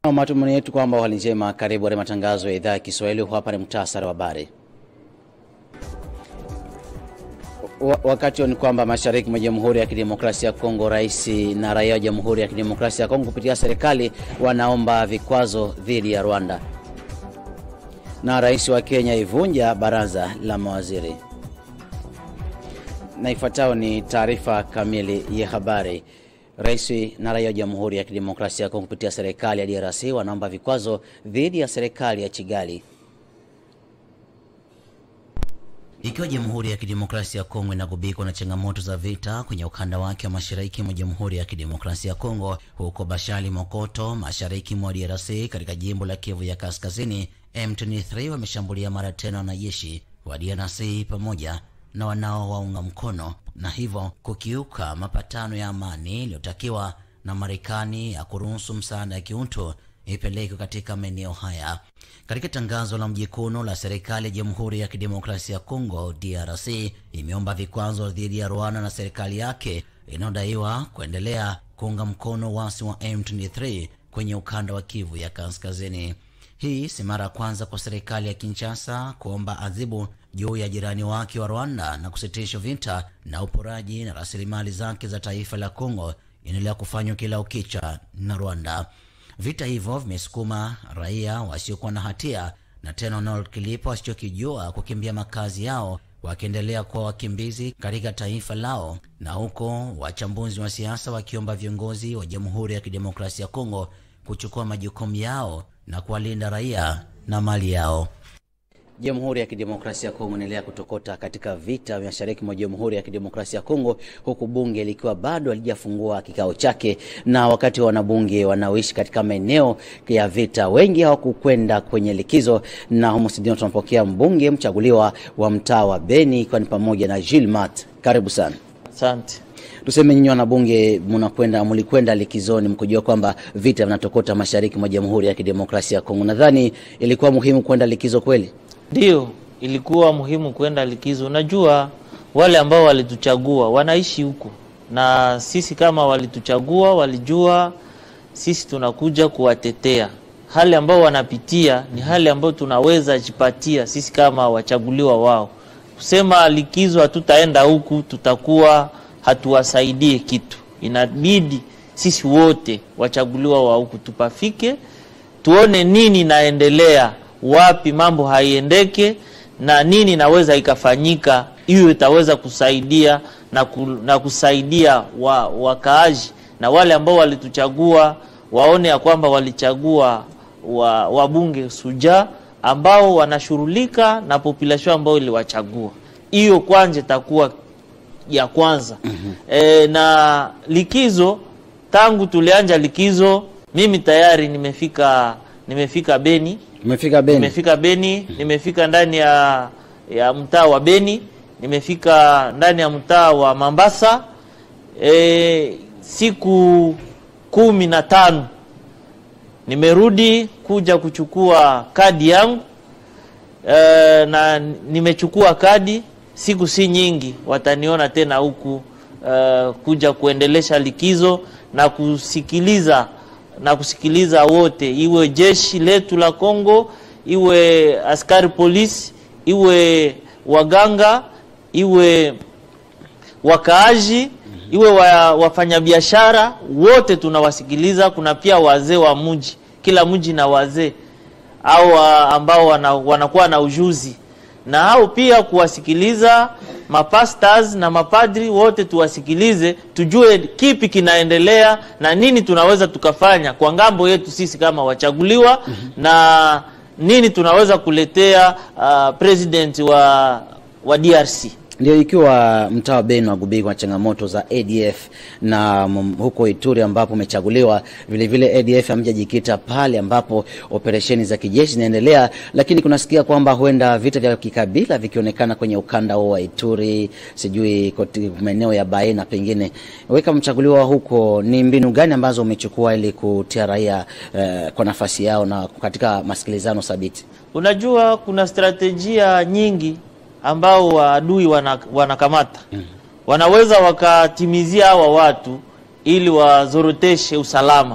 Matumaini yetu kwamba hali njema. Karibu katika matangazo ya idhaa ya Kiswahili. Hapa ni mtasari wa habari. Wakati ni kwamba mashariki mwa Jamhuri ya Kidemokrasia ya Kongo, rais na raia wa Jamhuri ya Kidemokrasia ya Kongo kupitia serikali wanaomba vikwazo dhidi ya Rwanda, na rais wa Kenya ivunja baraza la mawaziri. Na ifuatayo ni taarifa kamili ya habari. Rais na raia wa Jamhuri ya Kidemokrasia ya Kongo kupitia serikali ya DRC wanaomba vikwazo dhidi ya serikali ya Kigali. Ikiwa Jamhuri ya Kidemokrasia ya Kongo inagubikwa na changamoto za vita kwenye ukanda wake wa mashariki mwa Jamhuri ya Kidemokrasia ya Kongo, huko Bashali Mokoto, mashariki mwa DRC, katika jimbo la Kivu ya Kaskazini, M23 wameshambulia mara tena wanajeshi wa DRC pamoja na wanaowaunga mkono na hivyo kukiuka mapatano ya amani iliyotakiwa na Marekani ya kuruhusu msaada ya kiutu ipelekwe katika maeneo haya. Katika tangazo la mjikuno la serikali ya Jamhuri ya Kidemokrasia ya Kongo DRC imeomba vikwazo dhidi ya Rwanda na serikali yake inayodaiwa kuendelea kuunga mkono wasi wa M23 kwenye ukanda wa Kivu ya Kaskazini. Hii si mara ya kwanza kwa serikali ya Kinshasa kuomba adhibu juu ya jirani wake wa Rwanda na kusitisha vita na uporaji na rasilimali zake za taifa la Kongo inaendelea kufanywa kila ukicha na Rwanda. Vita hivyo vimesukuma raia wasiokuwa na hatia na tena wanaokilipa wasichokijua kukimbia makazi yao wakiendelea kuwa wakimbizi katika taifa lao, na huko wachambuzi wa siasa wakiomba viongozi wa Jamhuri ya Kidemokrasia ya Kongo kuchukua majukumu yao na kuwalinda raia na mali yao. Jamhuri ya Kidemokrasia ya Kongo inaendelea kutokota katika vita vya mashariki mwa Jamhuri ya Kidemokrasia ya Kongo, huku bunge likiwa bado halijafungua kikao chake, na wakati wanabunge wanaoishi katika maeneo ya vita wengi hawakukwenda kwenye likizo, na humo studioni tunapokea mbunge mchaguliwa wa mtaa wa Beni, ikiwa ni pamoja na Gilmat. Karibu sana. Asante. Tuseme nyinyi wanabunge mnakwenda mlikwenda likizoni mkijua kwamba vita vinatokota mashariki mwa Jamhuri ya Kidemokrasia ya Kongo. Nadhani ilikuwa muhimu kwenda likizo kweli? Ndio, ilikuwa muhimu kwenda likizo. Unajua, wale ambao walituchagua wanaishi huko, na sisi kama walituchagua, walijua sisi tunakuja kuwatetea. Hali ambao wanapitia ni hali ambayo tunaweza jipatia sisi kama wachaguliwa wao. Kusema likizo hatutaenda huku, tutakuwa hatuwasaidie kitu. Inabidi sisi wote wachaguliwa wa huku tupafike, tuone nini naendelea wapi mambo haiendeke na nini naweza ikafanyika, hiyo itaweza kusaidia na, ku, na kusaidia wa, wakaaji na wale ambao walituchagua waone ya kwamba walichagua wa, wabunge suja ambao wanashughulika na population ambao iliwachagua. Hiyo kwanza itakuwa ya kwanza. mm -hmm. E, na likizo, tangu tulianja likizo, mimi tayari nimefika nimefika Beni Umefika Beni? Nimefika Beni, nimefika ndani ya ya mtaa wa Beni, nimefika ndani ya mtaa wa Mambasa e, siku kumi na tano nimerudi kuja kuchukua kadi yangu e, na nimechukua kadi, siku si nyingi wataniona tena huku e, kuja kuendelesha likizo na kusikiliza na kusikiliza wote, iwe jeshi letu la Kongo, iwe askari polisi, iwe waganga, iwe wakaaji, iwe wa, wafanyabiashara wote tunawasikiliza. Kuna pia wazee wa mji, kila mji na wazee au ambao wana, wanakuwa na ujuzi na hao pia kuwasikiliza mapastors na mapadri wote tuwasikilize, tujue kipi kinaendelea na nini tunaweza tukafanya kwa ngambo yetu sisi kama wachaguliwa mm -hmm. na nini tunaweza kuletea uh, president wa, wa DRC. Ndio, ikiwa mtaa wa Beni wagubikwa na changamoto za ADF na huko Ituri ambapo umechaguliwa, vile vile ADF hamjajikita pale ambapo operesheni za kijeshi zinaendelea, lakini kunasikia kwamba huenda vita vya kikabila vikionekana kwenye ukanda huo wa Ituri, sijui maeneo ya Baena pengine. Wewe kama mchaguliwa huko, ni mbinu gani ambazo umechukua ili kutia raia eh, kwa nafasi yao na katika masikilizano thabiti? Unajua kuna strategia nyingi ambao waadui wanakamata wana wanaweza wakatimizia hawa watu ili wazoroteshe usalama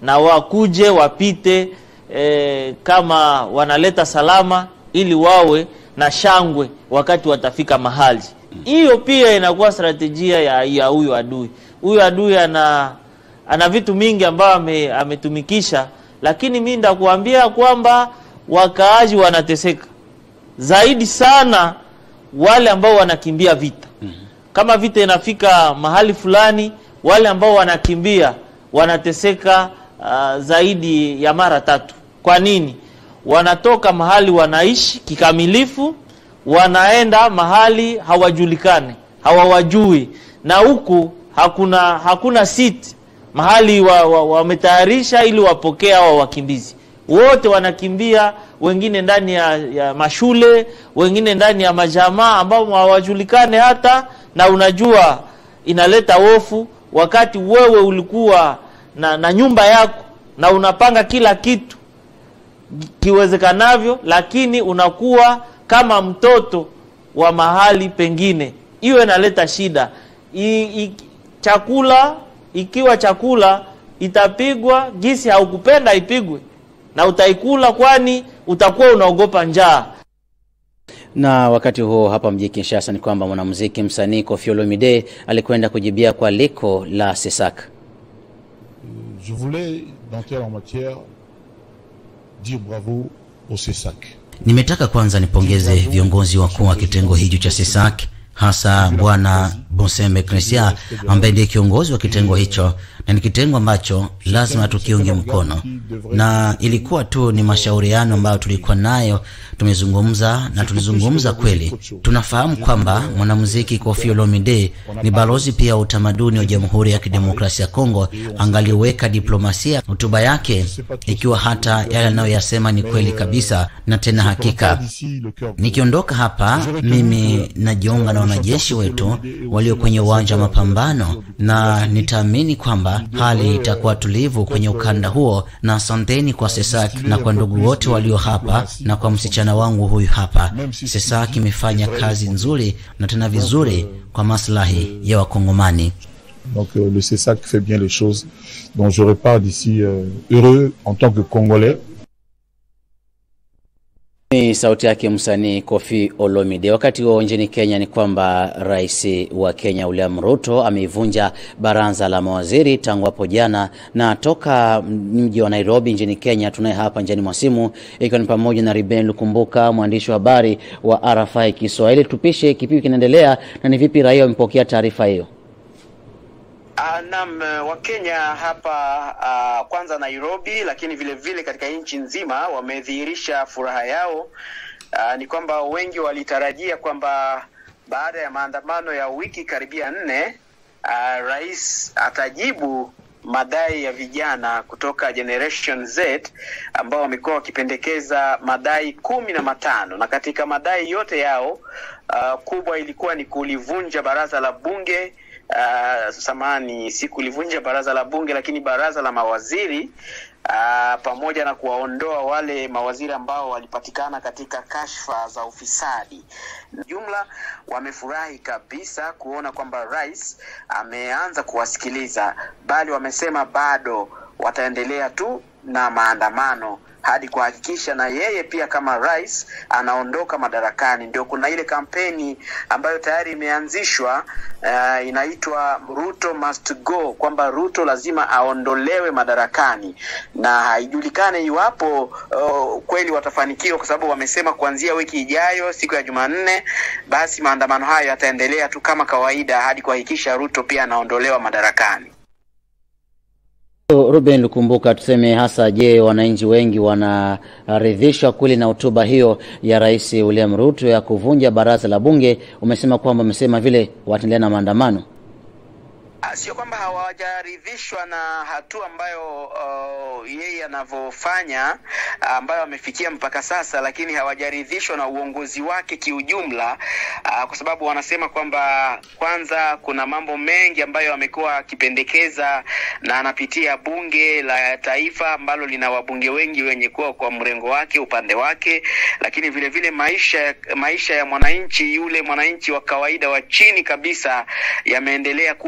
na wakuje wapite e, kama wanaleta salama, ili wawe na shangwe wakati watafika mahali. Hiyo pia inakuwa strategia ya ya huyu adui. Huyu adui ana ana vitu mingi ambayo ame, ametumikisha, lakini mi ndakuambia kwamba wakaaji wanateseka zaidi sana wale ambao wanakimbia vita. Kama vita inafika mahali fulani, wale ambao wanakimbia wanateseka uh, zaidi ya mara tatu. Kwa nini? Wanatoka mahali wanaishi kikamilifu, wanaenda mahali hawajulikane, hawawajui, na huku hakuna hakuna siti mahali wametayarisha wa, wa ili wapokee hawa wakimbizi wote wanakimbia, wengine ndani ya, ya mashule, wengine ndani ya majamaa ambao hawajulikane hata, na unajua inaleta hofu wakati wewe ulikuwa na, na nyumba yako na unapanga kila kitu kiwezekanavyo, lakini unakuwa kama mtoto wa mahali pengine. Hiyo inaleta shida I, i, chakula ikiwa chakula itapigwa gisi haukupenda ipigwe na utaikula, kwani utakuwa unaogopa njaa. Na wakati huo hapa mjini Kinshasa ni kwamba mwanamuziki msanii Koffi Olomide alikwenda kujibia kwa liko la Sesak. Je voulais dans telle matière dire bravo au Sesak. Nimetaka kwanza nipongeze viongozi wakuu wa kitengo hicho cha Sesak hasa Bwana Bonsembe Kresia ambaye ndiye kiongozi wa kitengo hicho, na ni kitengo ambacho lazima tukiunge mkono, na ilikuwa tu ni mashauriano ambayo tulikuwa nayo, tumezungumza na tulizungumza kweli. Tunafahamu kwamba mwanamuziki Koffi Olomide ni balozi pia wa utamaduni wa Jamhuri ya Kidemokrasia ya Kongo, angaliweka diplomasia hotuba yake, ikiwa hata yale anayoyasema ni kweli kabisa na tena hakika. Nikiondoka hapa, mimi najiunga na wanajeshi wetu walio kwenye uwanja wa mapambano, na nitaamini kwamba hali itakuwa tulivu kwenye ukanda huo. Na asanteni kwa Sesak na kwa ndugu wote walio hapa na kwa msichana wangu huyu hapa. Sesak imefanya kazi nzuri na tena vizuri kwa maslahi ya Wakongomani. Donc euh, le CESAC fait bien les choses. Donc je repars d'ici euh, heureux en tant que Congolais. Ni sauti yake msanii Koffi Olomide. Wakati huo nchini Kenya ni kwamba rais wa Kenya William Ruto ameivunja baraza la mawaziri tangu hapo jana, na toka mji wa Nairobi nchini Kenya tunaye hapa njiani mwa simu, ikiwa ni pamoja na Ruben Lukumbuka, mwandishi wa habari wa RFI Kiswahili. Tupishe kipipi kinaendelea na ni vipi raia wamepokea taarifa hiyo? Uh, naam, Wakenya hapa uh, kwanza Nairobi, lakini vile vile katika nchi nzima wamedhihirisha furaha yao. Uh, ni kwamba wengi walitarajia kwamba baada ya maandamano ya wiki karibia nne, uh, rais atajibu madai ya vijana kutoka Generation Z ambao wamekuwa wakipendekeza madai kumi na matano na katika madai yote yao uh, kubwa ilikuwa ni kulivunja baraza la bunge Uh, samani si kulivunja baraza la bunge lakini baraza la mawaziri uh, pamoja na kuwaondoa wale mawaziri ambao walipatikana katika kashfa za ufisadi. Jumla wamefurahi kabisa kuona kwamba rais ameanza kuwasikiliza, bali wamesema bado wataendelea tu na maandamano hadi kuhakikisha na yeye pia kama rais anaondoka madarakani. Ndio kuna ile kampeni ambayo tayari imeanzishwa uh, inaitwa Ruto must go, kwamba Ruto lazima aondolewe madarakani, na haijulikane iwapo uh, kweli watafanikiwa, kwa sababu wamesema kuanzia wiki ijayo siku ya Jumanne, basi maandamano hayo yataendelea tu kama kawaida hadi kuhakikisha Ruto pia anaondolewa madarakani. Ruben Lukumbuka, tuseme hasa, je, wananchi wengi wanaridhishwa kweli na hotuba hiyo ya Rais William Ruto ya kuvunja baraza la bunge? Umesema kwamba umesema vile wataendelea na maandamano. Sio kwamba hawajaridhishwa na hatua ambayo uh, yeye anavyofanya ambayo amefikia mpaka sasa, lakini hawajaridhishwa na uongozi wake kiujumla, uh, kwa sababu wanasema kwamba kwanza kuna mambo mengi ambayo amekuwa akipendekeza na anapitia bunge la taifa ambalo lina wabunge wengi wenye kuwa kwa mrengo wake upande wake, lakini vile vile maisha maisha ya mwananchi yule mwananchi wa kawaida wa chini kabisa yameendelea kuwa magumu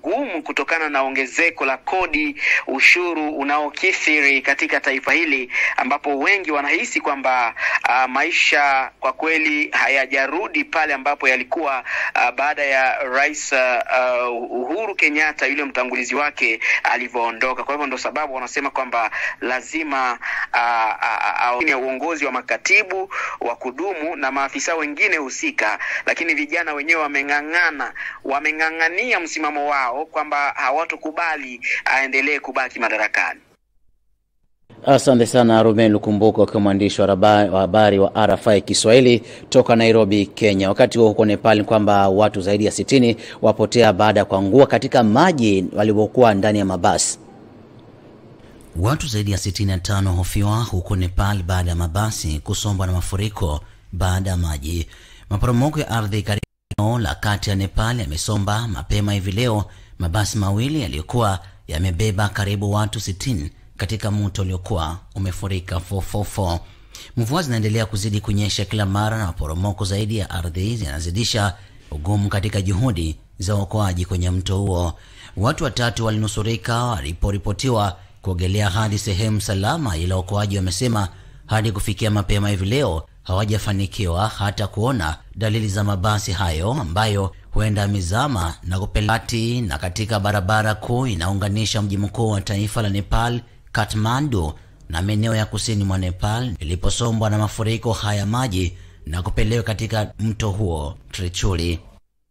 magumu kutokana na ongezeko la kodi, ushuru unaokithiri katika taifa hili, ambapo wengi wanahisi kwamba uh, maisha kwa kweli hayajarudi pale ambapo yalikuwa uh, baada ya Rais uh, Uhuru Kenyatta yule mtangulizi wake alivyoondoka. Kwa hivyo ndo sababu wanasema kwamba lazima uh, uh, uh, uongozi wa makatibu wa kudumu na maafisa wengine husika, lakini vijana wenyewe wameng'ang'ana, wameng'ang'ania msimamo wao kwamba hawatokubali aendelee kubaki madarakani. Asante sana Ruben Lukumbuka, ukiwa mwandishi wa habari wa RFI Kiswahili toka Nairobi, Kenya. Wakati huo huko Nepal, kwamba watu zaidi ya sitini wapotea baada ya kuangua katika maji waliokuwa ndani ya mabasi. Watu zaidi ya 65 hofiwa huko Nepal baada ya mabasi kusombwa na mafuriko baada ya maji. Maporomoko ya ardhi karibu la kati ya Nepal yamesomba mapema hivi leo mabasi mawili yaliyokuwa yamebeba karibu watu 60 katika mto uliokuwa umefurika 444. Mvua zinaendelea kuzidi kunyesha kila mara na maporomoko zaidi ya ardhi zinazidisha ugumu katika juhudi za uokoaji kwenye mto huo. Watu watatu walinusurika waliporipotiwa kuogelea hadi sehemu salama, ila waokoaji wamesema hadi kufikia mapema hivi leo hawajafanikiwa hata kuona dalili za mabasi hayo ambayo huenda yamezama na kupelati na katika barabara kuu inaunganisha mji mkuu wa taifa la Nepal Kathmandu na maeneo ya kusini mwa Nepal iliposombwa na mafuriko haya maji na kupelekwa katika mto huo Trechuli.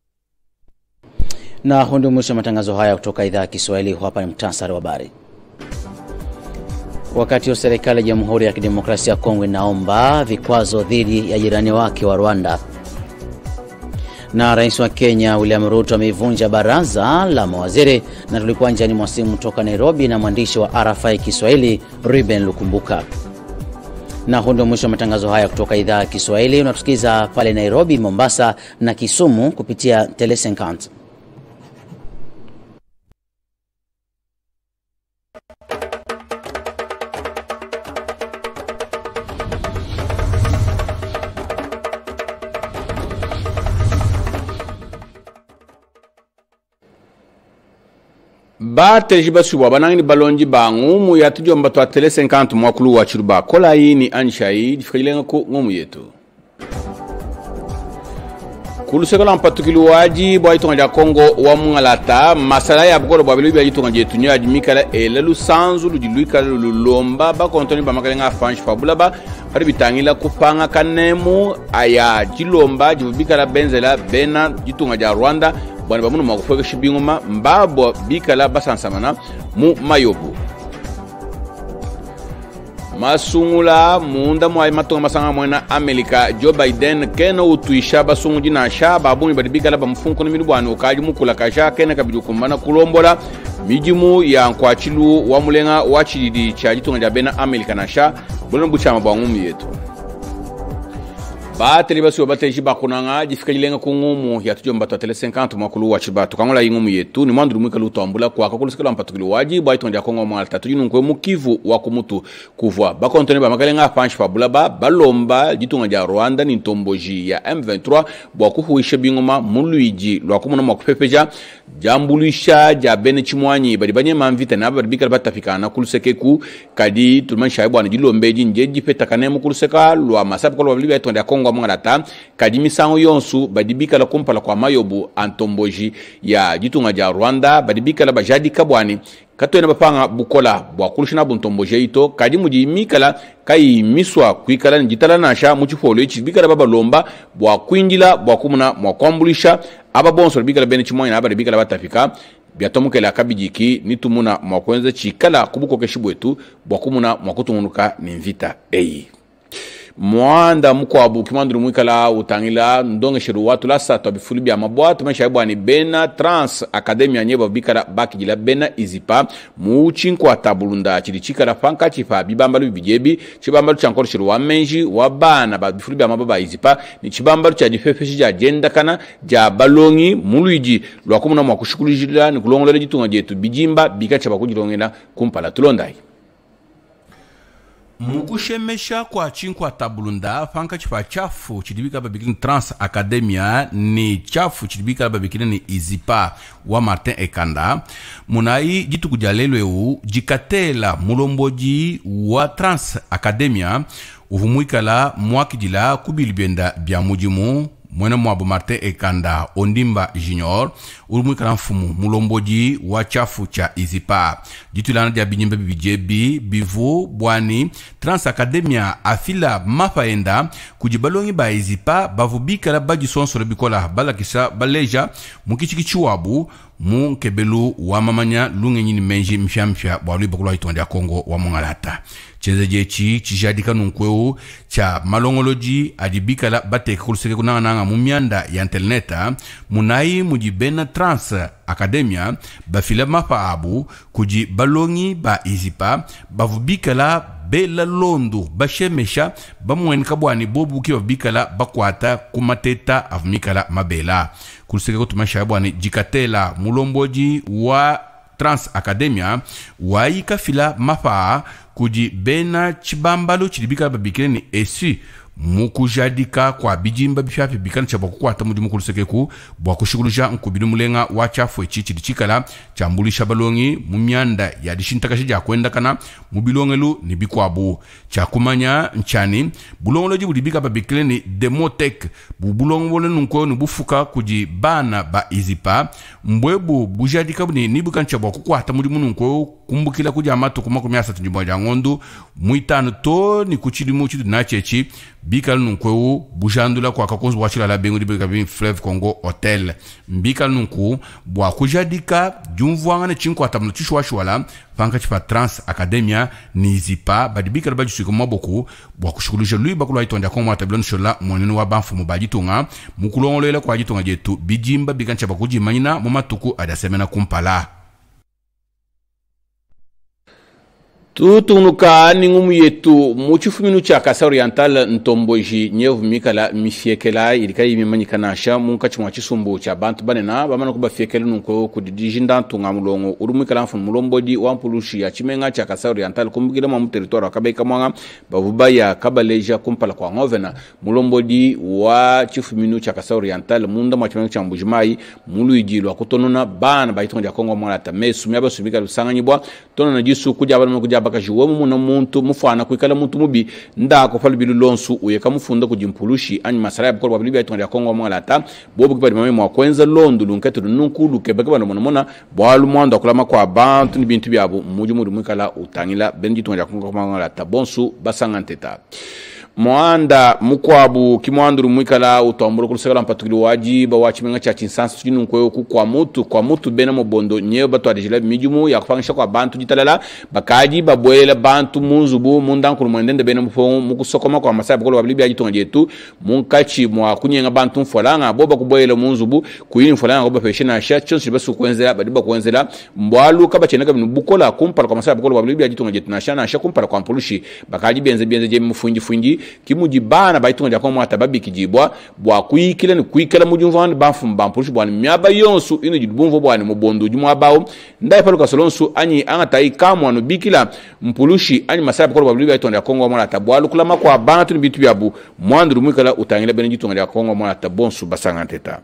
Na huu ndio mwisho wa matangazo haya kutoka idhaa ya Kiswahili. Hapa ni mtasari wa habari. Wakati wa serikali ya Jamhuri ya Kidemokrasia ya Kongo inaomba vikwazo dhidi ya jirani wake wa Rwanda. Na rais wa Kenya William Ruto ameivunja baraza la mawaziri. Na tulikuwa njiani mwa simu toka Nairobi na mwandishi wa RFI Kiswahili Ruben Lukumbuka. Na huu ndio mwisho wa matangazo haya kutoka idhaa ya Kiswahili. Unatusikiza pale Nairobi, Mombasa na Kisumu kupitia Telesenkant. ba teleji ba suba ba nangini balonji ba ngumu ya tujo mba to tele 50 mwa kulu wa chiruba kola hii ni anshai difikajilenga ko ngumu yetu kulu sekola mpatukili waji bwa itonga ja kongo wa mungalata masala ya bukolo bwa bilu bya itonga je tunya ji mikala elelu sanzu lu jiluika lu lomba ba kontoni ba makalenga fanshi fabula ba hari bitangila kupanga kanemu aya jilomba jibikala benzela bena jitunga ja Rwanda bwana bamuno makufweka shibinguma mbabo bikala basansamana mu mayobu masungula munda mwai matonga masanga mwena amerika joe biden kene utuisha basungu jinasha babuni badi bikala bamufunkono minu bwana ukaji mukula kasha kene kabidi kumbana kulombola mijimu ya nkwachilu wa mulenga wa chididi cha jitunga ja bena amerika nasha bulana buchama bwa ngumu yetu bateli basiwa bateli bakunanga jifika jilenga ku ngumu ya tujo mbato tele 50 mwakulu wa chibatu kangola ingumu yetu ni mwandu mwika lutambula kwa kakulusikala mpatukili waji bwa itonja kongo mwala tatu jinu nkwe mukivu wa kumutu kuvwa bakontone ba makalenga panshi fabula ba balomba jitunga ja Rwanda ni ntomboji ya M23 bwa kuhuisha bingoma muluiji lwa kumuna mwakupepeja jambulisha ja bene chimwanyi badi banye mamvita na badi bikala batafikana kuluseke ku kadi tulmansha ya bwana jilombeji nje jipeta kanemu kuluseka lwa masapu kwa lwa itonja kongo mwangalata kadi misango yonsu badi bikala kumpala kwa mayobu antomboji ya jitunga ja Rwanda badi bikala bajadi kabwani katwena bapanga bukola bwakulushina buntomboje ito kadi muji mikala kayimiswa kwikala njitala nasha muchifolo ichi bikala babalomba bwakwinjila bwakumuna mwakwambulisha aba bonso bikala bene chimwanya na aba bikala batafika byatomukela akabijiki nitumuna mwakwenza chikala kubukokeshi bwetu bwakumuna mwakutunguluka ni mvita eyi mwanda mukwabu kimanduru mwikala utangila ndongesheru watu lasa twabifulu bya mabwatu maisha bwani bena trans academia nyeba bikala bakijila bena izipa muchinkwa tabulunda chili chikala fanka chifa bibambalu bijebi chibambalu chankoro shiru wa menji wa bana ba bifulu bya mababa izipa ni chibambalu cha difefeshi ja jenda kana ja balongi muluiji lwakumuna mwakushukulijila ni kulongolela jitunga jetu bijimba bika chaba kujilongela kumpala tulondai mukushemesha kwa chinkwa tabulunda fanka chifa chafu chilibika babikini trans academia ni chafu chilibika babikini ni izipa wa martin ekanda munai jituku dia lelo eu jikatela mulomboji wa trans academia uvumuikala muakidila kubilibienda bia mudimu mwene mwabo martin ekanda ondimba junior uri muikala mfumu mulomboji wa chafu cha izipa ditulana dia binyimba bibijebi bivu bwani trans academia afila mafaenda kudi balongi ba izipa bavu bikala badisonsolo bikola balakisa baleja mukichiki wabu mu nkebelu wa mamanya lunge nyini menji mpya bwalu bakulwa itonde ya kongo wa mongalata chenze jechi chishadika nunkweu cha malongoloji adibikala bateka kuluseke kunang'anang'a mu mianda ya interneta munai mudi bena trans academia bafila mapa abu kudi balongi ba izipa bavu bikala bela londo bashemesha bamuenika bwani bobuki babikala bakwata kumateta avumikala mabela kuluseke kutumasha bwani jikatela mulomboji wa trans academia waika fila mapa kudi bena chibambalo chilibikala babikile ni esi mukujadika kwa bijimba bifyapi bikana cha bakukwata mudi mukulusekeku bwakushughulisha nkubili mulenga wa chafu eci chili chikala chambulisha balongi mu mianda ya dishintakashi jakuendakana mu bilongelu ni bikwabu chakumanya nchani bulongoloji bulibika babikile ni demotek bubulongo bole nunkweo ni bufuka kudi bana ba izipa mbwebu bujadika buni nibukana cha bwakukwata mudi mununkweo kumbukila kuja amatu makumi asatu njimbo ja ng'ondu muitanu to ni kuchilimu chitu nacheci bikal nunkweu bujandula kwa kakozi wachilala bengu dibika bin fleuve congo hotel mbikal nunku bwa kujadika jumvuanga ne chinko atamna chishwashwala fanka chipa trans academia ni zipa badibikala bajisuika maboku bwa kushughulisha lui bakulwa itonda kwa matabilon shola mwanene wa banfu mubajitunga mukulongolela kwa jitunga jetu bijimba bikancha bakujimanyina mu matuku adasemena kumpala tutunuka ningumu yetu muchifuminu cha kasa oriental ntomboji nyevumikala mifiekela ilika yimimanyikanaxa munkaci mwa cisumbu ca bantu banena bamana ku bafiekele nunko kudidiji ndantunga mulongo uri mwikala mfunu mulombodi wa mpulushi ya cimenga ca kasa oriental kumbukile mwa muteritoire wa kabaika mwanga bavuba ya kabaleja kumpala kwa ngovena mulombodi wa cifuminu ca kasa oriental munda mwa cimenga ca mbujimai muluiji lwa kutonona bana baitonga dia kongo mwalata me sumia basumikala lusanganyibwa tonona jisu kuja bana kuja bakaji womu muna muntu mufana kuikala muntu mubi ndako pali bilu lonsu uyeka mufunda kujimpulushi anyi masara ya bukolo babili bya itonga kongo mwangalata bobu kipadi mame mwa kwenza londu lunkete lununku lukebe kibano mona mona bwalu mwando akulama kwa bantu ni bintu byabo muju muri mwikala utangila benji itonga kongo mwangalata bonsu basanga nteta mwanda mukwabu kimwanduru mwikala utambura kulusakala mpatukili waji ba wachimenga cha chinsansi tujinu nkweyo ku kwa mutu kwa mutu bena mobondo nyeyo batu adijila mijumu ya kufangisha kwa bantu jitalala bakaji babwela bantu munzubu mundankulu mwendende bena mufongo mukusokoma kwa masaya bukolo babili bya jitonga jetu munkachi mwa kunyenga bantu mfolanga boba kubwela munzubu kuyini mfolanga goba peshena sha chonsi basu kwenzela badiba kwenzela mbwalu kaba cheneka binu bukola kumpala kwa masaya bukolo babili bya jitonga jetu na shana sha kumpala kwa mpulushi bakaji benze benze je mufunji funji kimuji bana baitunga dia komo atababi kijibwa bwa kuikila ni kuikala mujumva ni bafu mbampulushi bwa myaba yonsu ino jidubumvo bwa ni mubondo jumu abao ndai paluka solonsu anyi angata ikamwa no bikila mpulushi anyi masaya bukolo babili bya tonda kongo mwana tabwalu kulama kwa bantu ni bitu byabu mwandu mwikala utangila bene jitunga dia kongo mwana tabonsu basanga nteta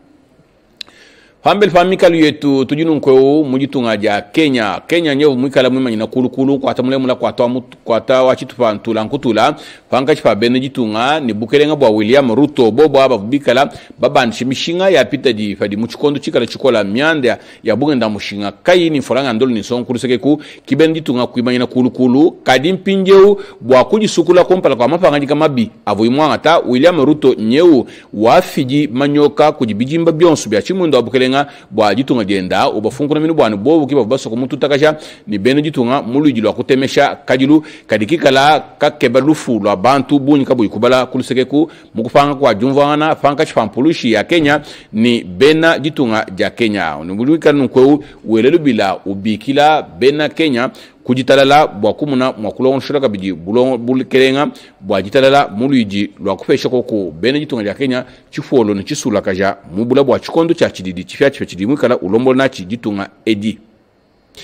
pambele pa mikalu yetu tujinu nkweu mujitunga ja kenya kenya nyevu mwikala mwimanyina kulukulu kwata mulemula kwata mutu- kwata wachitu pa ntula nkutula pankaci pa bene jitunga ni bukelenga bwa william ruto bobo aba bikala babandishe mishinga ya pita di fadi muchikondo chikala chikola myanda ya bugenda mushinga kai ni foranga ndolo ni son kuluseke ku kibene jitunga kuimanyina kulukulu kadi mpinjeu bwa kujisukula kompala kwa mapanga jika mabi avo imwanga ta william ruto nyeu wafiji manyoka kujibijimba byonso bya chimundo abukelenga bwa jitunga jenda ubafunguna minu bwani bobu kiba basoko mutu takasha ni bene jitunga muluji lwa kutemesha kajilu kadikikala kakeba lufu lwa bantu bunyi kabu ikubala kuluseke ku mukupanga kwa jumvana panka chipampulushi ya kenya ni bena jitunga ja kenya nibuluikala nunkweu welelu bila ubikila bena kenya kujitalala bwa kumuna mwa kulongoshela kabiji bulongo bulikelenga bwa jitalala muluiji lwa kupesha koko bene jitunga lya kenya chifuolo ni chisula kaja mubula bwa chikondo cha chididi chifya chifya chidi mwikala ulombola nachi jitunga edi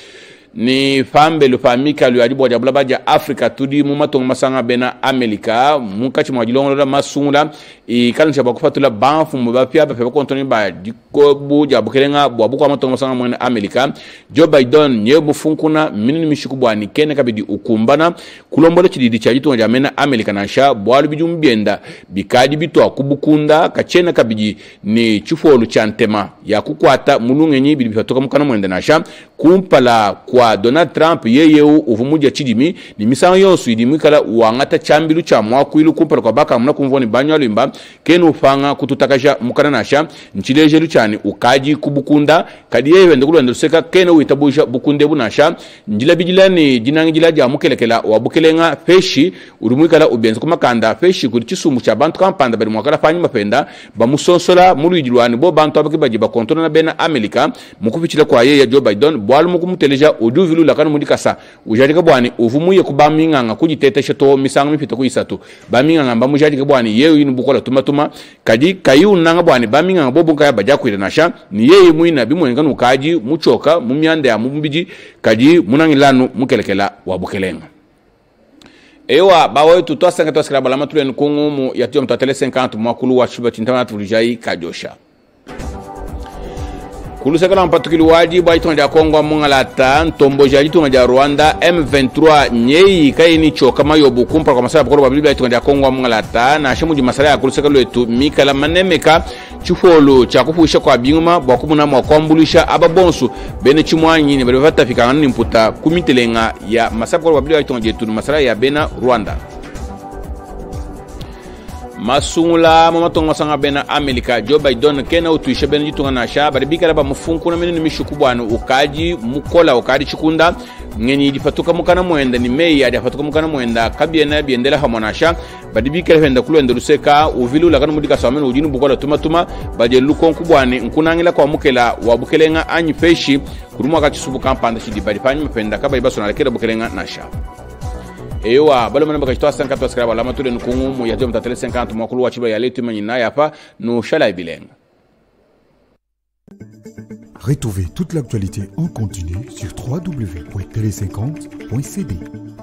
ni fambelu famika lu adibo jabula baja afrika tudi mu matongo masanga bena amerika mu kachi mwa jilongo la masungula i kalin chaba kufatula banfu mu ba pia ba pe kontoni ba diko bu jabu kelenga bu abu kwa matongo masanga mwa amerika joe biden nye bu funkuna minini mishiku bwani kene kabidi ukumbana kulombole chididi cha jitu jamena amerika na sha bwalu bijum bienda bikadi bito akubukunda kachena kabidi ni chifolu cha ntema ya kukwata mulungenyi bidi bifatoka mukana mwende na sha kumpala kwa donald trump yeyewu uvumuja chidimi ni misango yonso idi mwikala wangata chambilu cha mwakwilu kumpala kwa baka muna kumvoni banyo alimba kenu ufanga kututakasha mukana nasha nchilejelu chani ukaji kubukunda kadi yewe ndekulu luseka kene uitabusha bukunde bunasha njila bijila ni jinangi jila ja mukelekela wabukelenga feshi uri mwikala ubenza kumakanda feshi kuri chisumu cha bantu kampanda bali mwakala fanyi mapenda bamusonsola mulwijilwani bo bantu abaki baji bakontola na bena amerika mukupichila kwa yeye joe biden bwalu mukumuteleja ujuvilu lakani mudikasa ujajika bwani uvumuye ku baminganga kujitetesha to misango mipita ku isatu baminganga bamujajika bwani yeyo yinu bukola tumatuma kadi kayunanga bwani baminganga bobo kaya baja kwira nasha ni yeye mwina bimwenga nukaji muchoka mumyanda ya mumbiji kadi munangilanu mukelekela wabukelenga ewa bawetu twasenga twasikila balama tuleni kungumu yatiyo mtatele 50 mwakulu wa shuba chintama tulijai kajosha kulusekela mpatukili waji bwa itonga dia kongo mungalata ntombo ja litonga dia rwanda m23 nyei kaini choka mayobu kumpala kwa masala bakolo babili bwa itonga dia kongo mungalata na shemuji masala ya kulusekelo letu mikala manemeka chifolo cha kufuisha kwa binguma bwa kumuna mwa kwambulisha aba bonsu bene chimwanyi ne bali batafikana ni mputa kumitelenga ya masala bakolo babili bwa itonga jetu masala ya bena rwanda masungula mo matongo masanga bena amerika joe biden kena utuisha bena jitunga na sha bari bikala ba mufunkuna mini ni mishuku bwana ukaji mukola ukadi chikunda ngeni difatuka mukana mwenda ni mei adi afatuka mukana mwenda kabiena biendela hamona sha badi bikala henda kulwenda luseka uvilu lakana mudika samene ujini bukola tuma tuma baje lukonku bwana nkunangila kwa mukela wabukelenga anyi feshi kurumwa kachisubu kampanda chidi badi panyi mapenda kabali baso nalekera bukelenga na sha ewa balo mana baka chitoa 50 twasikira balama tule nukungumu ya jom tatele 50 mwakulu wa chiba ya letu manyi na yapa no shala ibilenga Retrouvez toute l'actualité en continu sur www.télé50.cd.